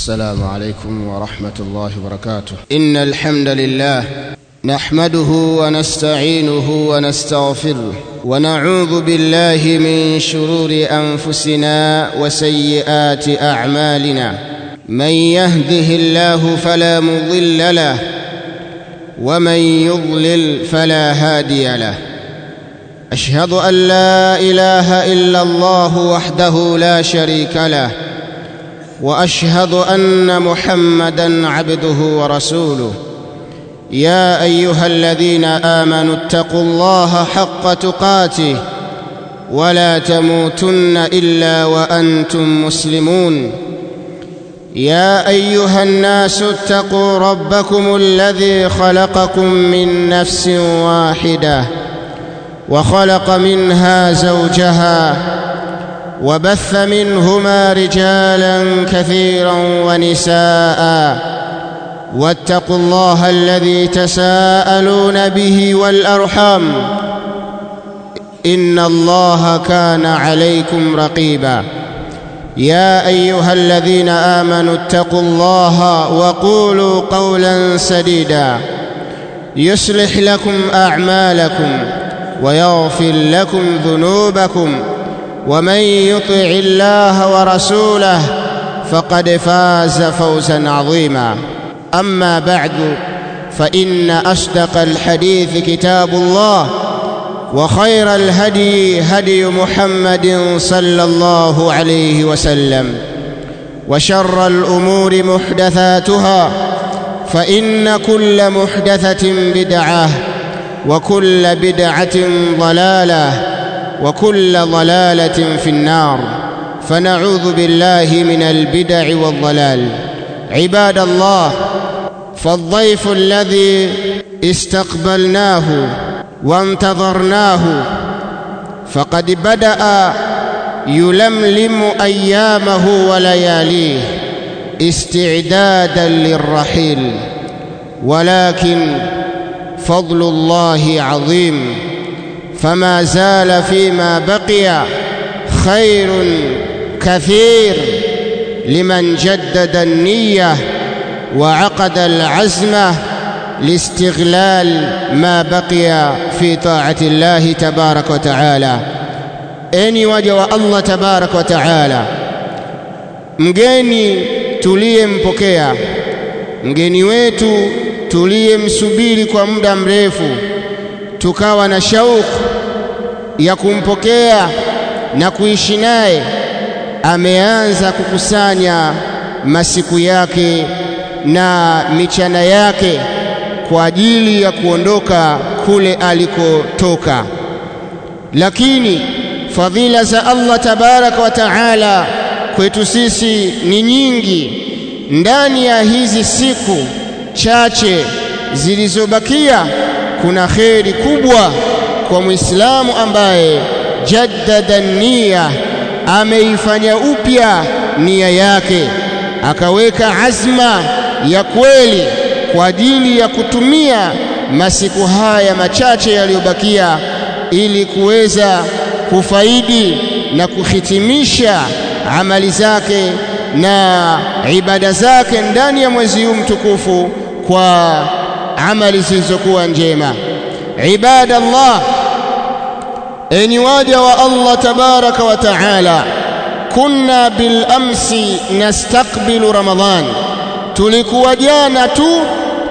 السلام عليكم ورحمة الله وبركاته إن الحمد لله نحمده ونستعينه ونستغفره ونعوذ بالله من شرور أنفسنا وسيئات أعمالنا من يهده الله فلا مضل له ومن يضلل فلا هادي له أشهد أن لا إله إلا الله وحده لا شريك له واشهد ان محمدا عبده ورسوله يا ايها الذين امنوا اتقوا الله حق تقاته ولا تموتن الا وانتم مسلمون يا ايها الناس اتقوا ربكم الذي خلقكم من نفس واحده وخلق منها زوجها وبث منهما رجالا كثيرا ونساء واتقوا الله الذي تساءلون به والارحام ان الله كان عليكم رقيبا يا ايها الذين امنوا اتقوا الله وقولوا قولا سديدا يصلح لكم اعمالكم ويغفر لكم ذنوبكم ومن يطع الله ورسوله فقد فاز فوزا عظيما اما بعد فان اصدق الحديث كتاب الله وخير الهدي هدي محمد صلى الله عليه وسلم وشر الامور محدثاتها فان كل محدثه بدعه وكل بدعه ضلاله وكل ضلاله في النار فنعوذ بالله من البدع والضلال عباد الله فالضيف الذي استقبلناه وانتظرناه فقد بدا يلملم ايامه ولياليه استعدادا للرحيل ولكن فضل الله عظيم فما زال فيما بقي خير كثير لمن جدد النيه وعقد العزم لاستغلال ما بقي في طاعه الله تبارك وتعالى enyi waja wa Allah tabarak wa taala mgeni tuliyempokea mgeni wetu tuliyemsubiri kwa muda mrefu tukawa na shauku ya kumpokea na kuishi naye ameanza kukusanya masiku yake na michana yake kwa ajili ya kuondoka kule alikotoka lakini fadhila za Allah tabaraka wa taala kwetu sisi ni nyingi ndani ya hizi siku chache zilizobakia kuna kheri kubwa kwa Muislamu ambaye jaddada nia ameifanya upya nia yake akaweka azma ya kweli kwa ajili ya kutumia masiku haya machache yaliyobakia ili kuweza kufaidi na kuhitimisha amali zake na ibada zake ndani ya mwezi huu mtukufu kwa amali zilizokuwa njema ibada Allah enyi waja wa Allah tabaraka wa taala kunna bil amsi nastaqbilu ramadhan tulikuwa jana tu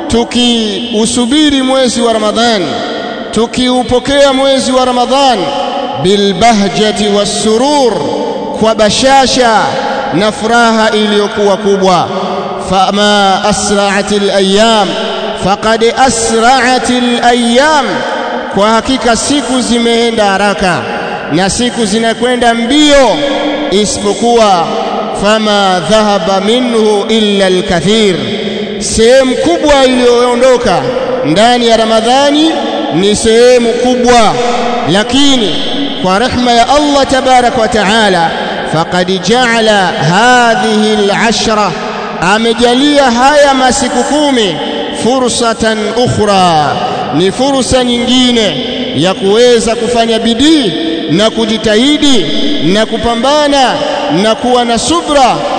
tukiusubiri mwezi wa ramadhan tukiupokea mwezi wa ramadhan bil bahjati wassurur kwa bashasha na furaha iliyokuwa kubwa fama asra'atil ayyam faqad asra'atil ayyam kwa hakika siku zimeenda haraka na siku zinakwenda mbio isipokuwa fama dhahaba minhu illa alkathir sehemu kubwa iliyoondoka ndani ya ramadhani ni sehemu kubwa lakini kwa rehma ya Allah tabarak wa taala faqad ja'ala hadhihi al'ashra amejalia haya masiku kumi fursatan ukhra ni fursa nyingine ya kuweza kufanya bidii na kujitahidi na kupambana na kuwa na subra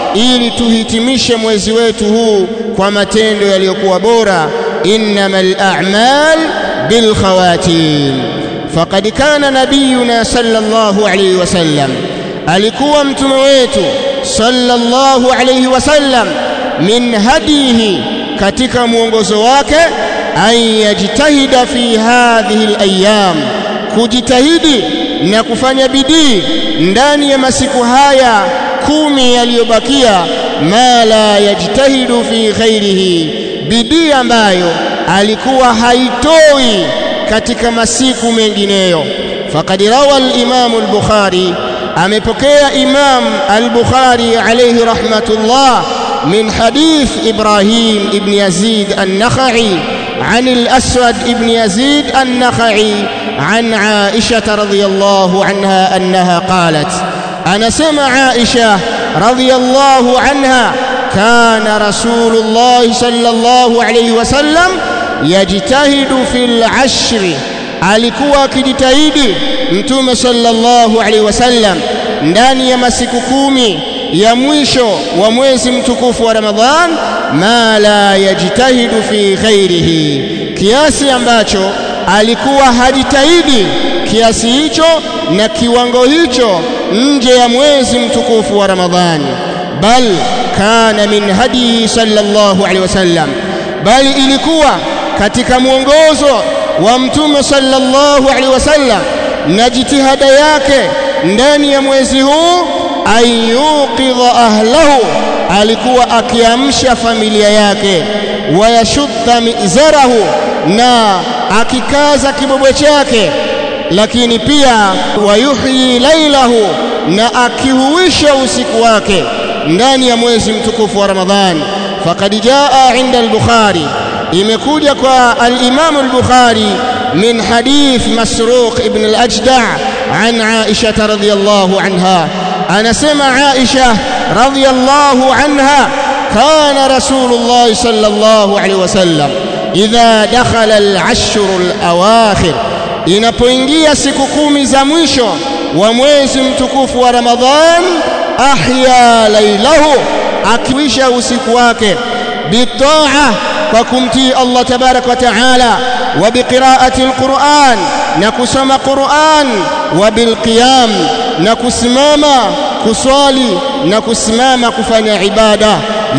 ili tuhitimishe mwezi wetu huu kwa matendo yaliyokuwa bora innamal a'mal bil khawatim faqad kana nabiyuna sallallahu alayhi wasallam alikuwa mtume wetu sallallahu alayhi wasallam min hadihi katika mwongozo wake an yajtahida fi hadhihi al-ayyam kujitahidi na kufanya bidii ndani ya masiku haya kumi yaliyobakia ma la yajtahidu fi ghairihi bidii ambayo alikuwa haitoi katika masiku mengineyo faqad rawa al-imam al-bukhari amepokea imam al-bukhari alayhi rahmatullah min hadith ibrahim ibn yazid an-nakhai عن الأسود بن يزيد النخعي عن عائشة رضي الله عنها أنها قالت أنا سمع عائشة رضي الله عنها كان رسول الله صلى الله عليه وسلم يجتهد في العشر alikuwa akijitahidi mtume sallallahu alaihi wasallam ndani ya masiku kumi ya mwisho wa mwezi mtukufu wa Ramadhan ma la yajtahidu fi ghairihi kiasi ambacho alikuwa hajitahidi kiasi hicho na kiwango hicho nje ya mwezi mtukufu wa Ramadhani bal kana min hadi sallallahu alaihi wasallam bali ilikuwa katika mwongozo wa mtume sallallahu alaihi wasallam na jitihada yake ndani ya mwezi huu ayuqidha ahlahu alikuwa akiamsha familia yake wayashudda mizarahu na akikaza kibobwe chake lakini pia wayuhyi lailahu na akihuisha usiku wake ndani ya mwezi mtukufu wa Ramadhani faqad jaa inda al-Bukhari imekuja kwa al-Imam al-Bukhari min hadith Masruq ibn al-Ajda' an Aisha radhiyallahu anha anasema Aisha radhiyallahu anha kana Rasulullah sallallahu alayhi wasallam idha dakhala al-ashr al-awakhir inapoingia siku kumi za mwisho wa mwezi mtukufu wa Ramadhan ahya lailahu akiwisha usiku wake bitaa kwa kumtii Allah tabarak wa taala wa biqiraati alquran na kusoma Qur'an wa bilqiyam na kusimama kuswali na kusimama kufanya ibada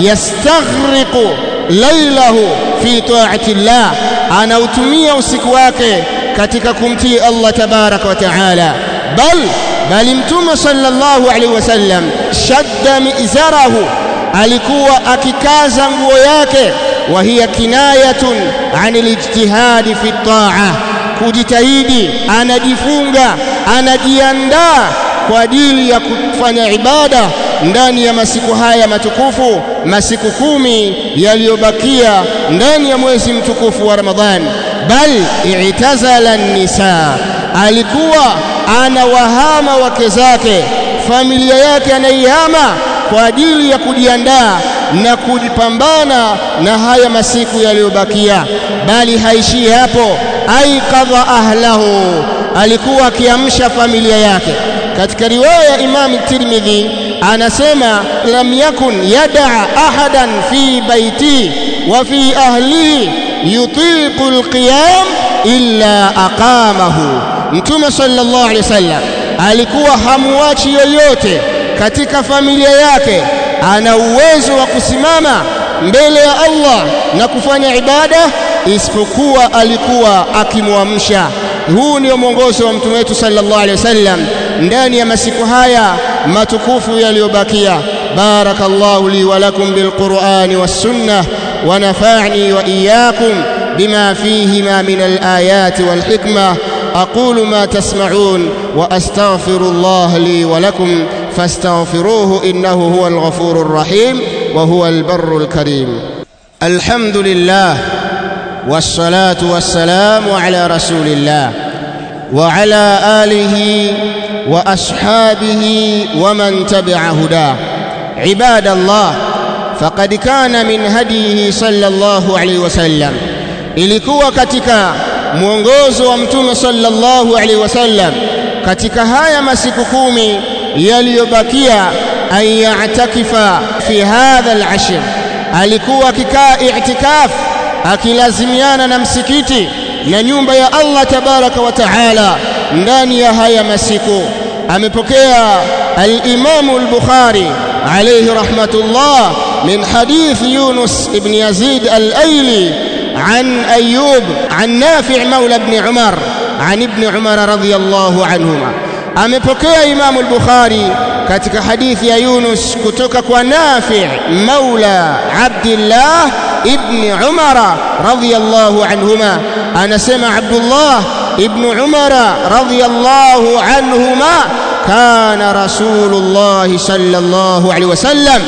yastaghriqu lailahu fi taati Allah anautumia usiku wake katika kumtii Allah tabarak wa taala bal bali mtume sallallahu alaihi wasallam shadda mizarahu alikuwa akikaza nguo yake wa hiya kinayatun anil ijtihadi fi taa kujitahidi anajifunga anajiandaa kwa ajili ya kufanya ibada ndani ya masiku haya matukufu masiku kumi yaliyobakia ndani ya mwezi mtukufu wa Ramadhani bal i'tazala nisa alikuwa anawahama wake zake familia yake anaihama kwa ajili ya kujiandaa na kujipambana na haya masiku yaliyobakia bali haishii hapo aikadha ahlahu alikuwa akiamsha familia yake katika riwaya ya Imam Tirmidhi anasema lam yakun yada ahadan fi baiti wa fi ahlihi yutiqu alqiyam illa aqamahu mtume sallallahu alaihi wasallam alikuwa hamuachi yoyote katika familia yake ana uwezo wa kusimama mbele ya Allah na kufanya ibada isipokuwa alikuwa akimwamsha huu ndio mwongozo wa mtume wetu sallallahu alaihi wasallam ndani ya masiku haya matukufu yaliyobakia barakallahu li wa lakum bilqur'ani was sunnah wa nafa'ni wa iyyakum bima fihima min alayati wal hikmah أقول ما تسمعون وأستغفر الله لي ولكم فاستغفروه إنه هو الغفور الرحيم وهو البر الكريم الحمد لله والصلاة والسلام على رسول الله وعلى آله وأصحابه ومن تبع هداه عباد الله فقد كان من هديه صلى الله عليه وسلم ilikuwa katika mwongozo wa mtume sallallahu alaihi wasallam katika haya masiku kumi yaliyobakia an ya'takifa fi hadha al-ashr alikuwa akikaa i'tikaf akilazimiana na msikiti na nyumba ya Allah tabaraka wa taala ndani ya haya masiku amepokea al-Imam al-Bukhari alayhi rahmatullah min hadith Yunus ibn Yazid al-Aili عن أيوب عن نافع مولى ابن عمر عن ابن عمر رضي الله عنهما amepokea Imam al-Bukhari katika hadithi ya Yunus kutoka kwa Nafi' Maula Abdullah ibn Umar radhiyallahu anhuma anasema Abdullah ibn Umar radhiyallahu anhuma كان رسول الله صلى الله عليه وسلم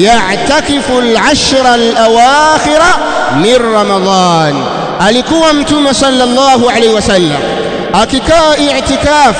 يعتكف العشر الأواخر من رمضان alikuwa mtume sallallahu alaihi wasallam akikaa i'tikaf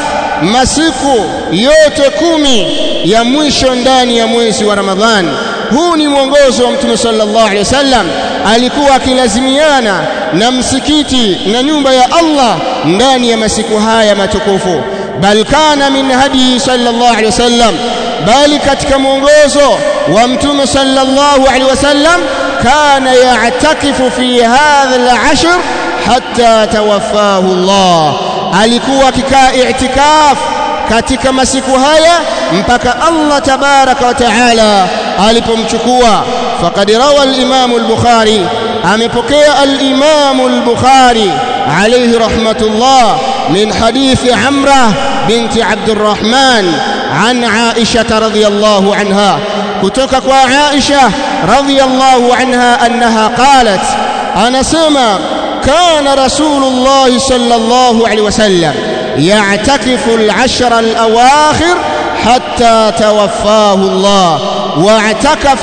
masiku yote kumi ya mwisho ndani ya mwezi wa Ramadhan. Huu ni mwongozo wa mtume sallallahu alaihi wasallam, alikuwa akilazimiana na msikiti na nyumba ya Allah ndani ya masiku haya matukufu. Bal kana min hadi sallallahu alaihi wasallam, bali katika mwongozo wa mtume sallallahu alaihi wasallam kana ya'takifu fi hadha al-ashr hatta tawaffahu Allah alikuwa akikaa i'tikaf katika masiku haya mpaka Allah tabaraka wa taala alipomchukua faqad rawa al-Imam al-Bukhari amepokea al-Imam al-Bukhari alayhi rahmatullah min hadith Amra binti Abdurrahman an Aisha radhiyallahu anha kutoka kwa Aisha radhiyallahu anha annaha qalat anasema كان رسول الله صلى الله عليه وسلم يعتكف العشر الأواخر حتى توفاه الله واعتكف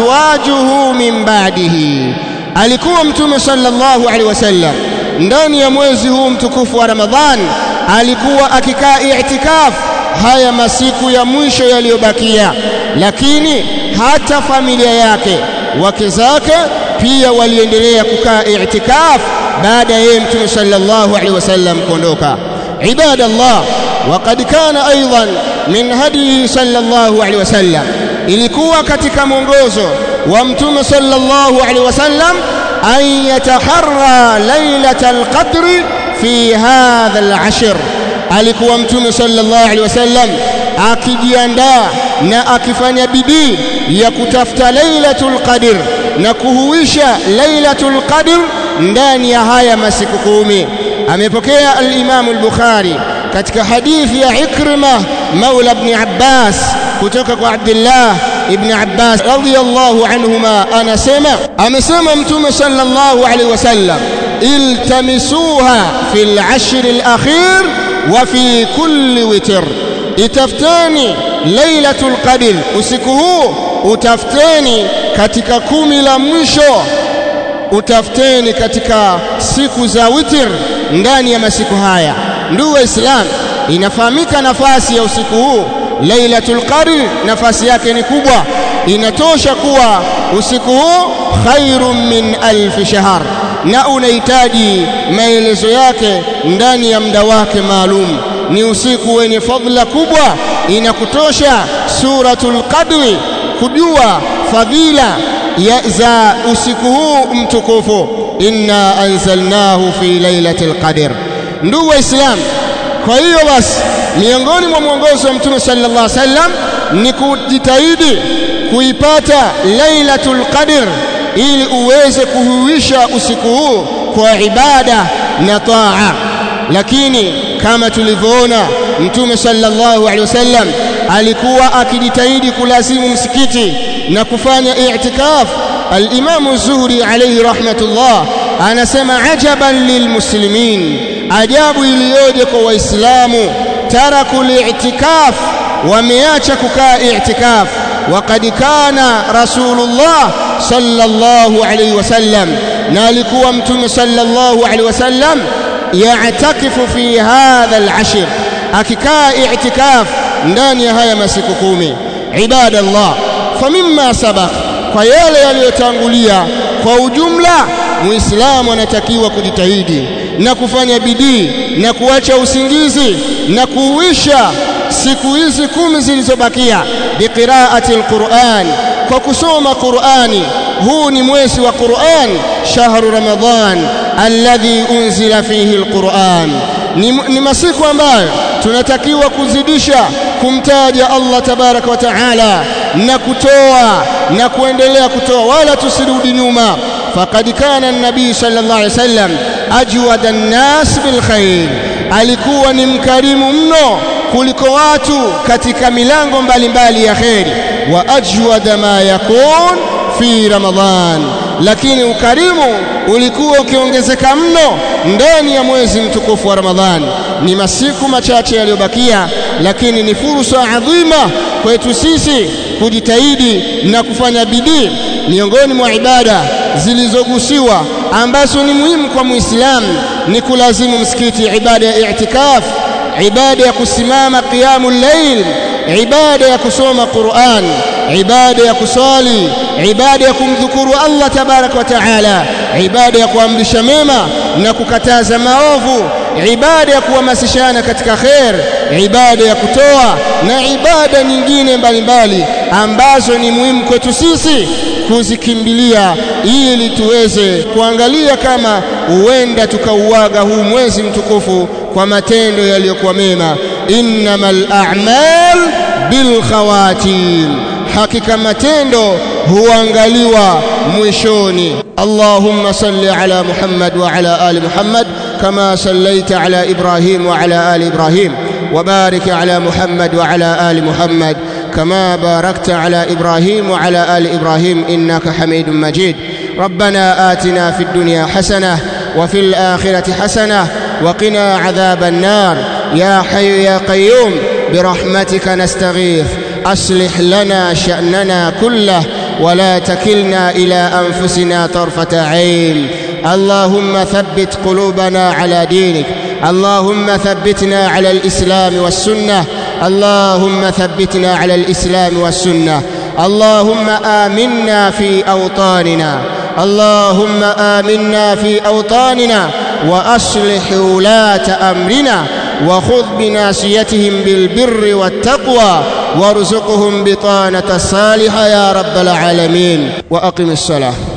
أزواجه من بعده alikuwa mtume sallallahu alaihi wasallam ndani ya mwezi huu mtukufu wa Ramadhan alikuwa akikaa i'tikaf haya masiku ya mwisho yaliyobakia lakini hata familia yake wake zake pia waliendelea kukaa i'tikaf baada ya yeye mtume sallallahu alaihi wasallam kuondoka ibadallah waqad kana aidan min hadihi sallallahu alaihi wasallam ilikuwa katika mwongozo wa mtume sallallahu alaihi wasallam an yataharra lailatal qadri fi hadha al-ashr alikuwa mtume sallallahu alaihi wasallam akijiandaa na akifanya bidii ya kutafuta lailatul qadr na kuhuisha lailatul qadr ndani ya haya masiku kumi amepokea al-Imam al-Bukhari katika hadithi ya Ikrima maula ibn Abbas kutoka kwa Abdullah ibn Abbas radhiyallahu anhuma anasema amesema mtume sallallahu alaihi wasallam iltamisuha fil ashr al-akhir wa fi kulli witr itaftani lailatul qadr usiku huu utafuteni katika kumi la mwisho utafuteni katika siku za witir ndani ya masiku haya ndugu waislamu inafahamika nafasi ya usiku huu lailatul qadr nafasi yake ni kubwa inatosha kuwa usiku huu khairun min alf shahr na unahitaji maelezo yake ndani ya muda wake maalum ni usiku wenye fadhila kubwa inakutosha suratul qadri kujua fadhila ya za usiku huu mtukufu inna anzalnahu fi lailatul qadr ndugu waislamu kwa hiyo basi miongoni mwa mwongozo wa mtume sallallahu alaihi wasallam ni kujitahidi kuipata lailatul qadr ili uweze kuhuisha usiku huu kwa ibada na taa lakini kama tulivyoona mtume sallallahu alaihi wasallam alikuwa akijitahidi kulazimu msikiti na kufanya i'tikaf al-Imam az-Zuhri alayhi rahmatullah anasema ajaban lilmuslimin ajabu iliyoje kwa waislamu taraku li'tikaf wameacha kukaa i'tikaf وقد كان رسول الله صلى الله عليه وسلم نالكوا متوم صلى الله عليه وسلم يعتكف في هذا العشر akikaa i'tikaf ndani ya haya masiku kumi ibadallah famimma sabaq kwa yale yaliyotangulia kwa ujumla muislamu anatakiwa kujitahidi na kufanya bidii na kuacha usingizi na kuuisha siku hizi kumi zilizobakia biqiraati alquran kwa kusoma qurani huu ni mwezi wa Qur'an shahru Ramadhan alladhi unzila fihi alquran ni, ni masiku ambayo tunatakiwa kuzidisha kumtaja Allah tabaraka wa taala na kutoa na kuendelea kutoa wala tusirudi nyuma faqad kana an-nabii sallallahu alaihi wasallam ajwada an-nas bil khair alikuwa ni mkarimu mno kuliko watu katika milango mbalimbali ya kheri wa ajwada ma yakun fi Ramadhan, lakini ukarimu ulikuwa ukiongezeka mno ndani ya mwezi mtukufu wa Ramadhan. Ni masiku machache yaliyobakia, lakini ni fursa adhima kwetu sisi kujitahidi na kufanya bidii. Miongoni mwa ibada zilizogusiwa ambazo ni muhimu kwa Muislamu ni kulazimu msikiti, ibada ya i'tikaf, ibada ya kusimama qiyamul layl, ibada ya kusoma Qur'an, ibada ya kuswali, ibada ya kumdhukuru Allah tabaraka wa taala, ibada ya kuamrisha mema na kukataza maovu, ibada ya kuhamasishana katika khair, ibada ya kutoa na ibada nyingine mbalimbali ambazo ni muhimu kwetu sisi kuzikimbilia ili tuweze kuangalia kama huenda tukauaga huu mwezi mtukufu kwa matendo yaliyokuwa mema. innamal a'mal bil khawatim, hakika matendo huangaliwa mwishoni. Allahumma salli ala Muhammad wa ala ali Muhammad kama sallaita ala Ibrahim wa ala ali Ibrahim وبارك على محمد وعلى آل محمد كما باركت على إبراهيم وعلى آل إبراهيم إنك حميد مجيد ربنا آتنا في الدنيا حسنة وفي الآخرة حسنة وقنا عذاب النار يا حي يا قيوم برحمتك نستغيث أصلح لنا شأننا كله ولا تكلنا إلى أنفسنا طرفة عين اللهم ثبت قلوبنا على دينك اللهم ثبتنا على الإسلام والسنة اللهم ثبتنا على الإسلام والسنة اللهم آمنا في أوطاننا اللهم آمنا في أوطاننا وأصلح ولاة أمرنا وخذ بناسيتهم بالبر والتقوى وارزقهم بطانة الصالحة يا رب العالمين وأقم الصلاة